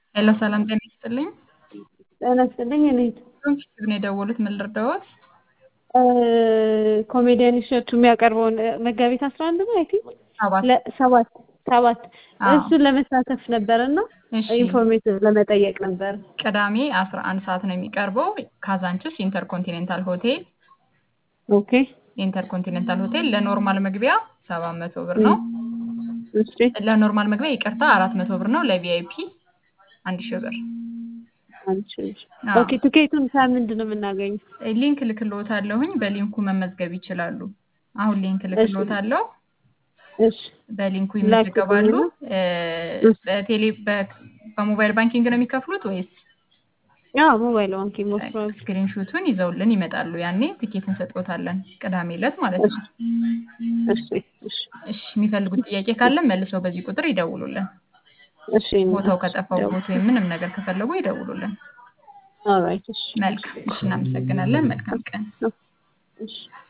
ሄሎ ሰላም ጤና ይስጥልኝ። ጤና ይስጥልኝ። እኔት ፊት ነው የደወሉት። ምን ልርዳዎት? ኮሜዲያን እሸቱ የሚያቀርበውን መጋቢት አስራ አንድ ነው አይ ቲንክ ሰባት ሰባት ሰባት አዎ። እሱን ለመሳተፍ ነበር እና እሺ ኢንፎርሜቲቭ ለመጠየቅ ነበር። ቅዳሜ 11 ሰዓት ነው የሚቀርበው ካዛንችስ ኢንተርኮንቲኔንታል ሆቴል ኦኬ ኢንተርኮንቲኔንታል ሆቴል ለኖርማል መግቢያ 700 ብር ነው። እሺ ለኖርማል መግቢያ ይቅርታ 400 ብር ነው። ለቪአይፒ 1000 ብር። አንቺ አዎ። ኦኬ ትኬቱን ከምንድን ነው የምናገኘው? ሊንክ ልክልዎታለሁኝ። በሊንኩ መመዝገብ ይችላሉ። አሁን ሊንክ ልክልዎታለሁ። እሺ በሊንኩ ላኪልኝ ይመዘገባሉ። ነው? እ፣ በቴሌ በ- በሞባይል ባንኪንግ ነው የሚከፍሉት ወይስ አዎ ሞባይል ባንኪንግ ሞክሯል። ስክሪንሾቱን ይዘውልን ይመጣሉ? ያኔ ትኬት እንሰጥዎታለን። ቅዳሜ ዕለት ማለት ነው። እሺ እሺ እሺ፣ የሚፈልጉት ጥያቄ ካለ መልሰው በዚህ ቁጥር ይደውሉልን። እሺ ቦታው ከጠፋው ቦት ወይም ምንም ነገር ከፈለጉ ይደውሉልን። ኦልራይት እሺ መልካም። እሺ፣ እናመሰግናለን። መልካም ቀን። እሺ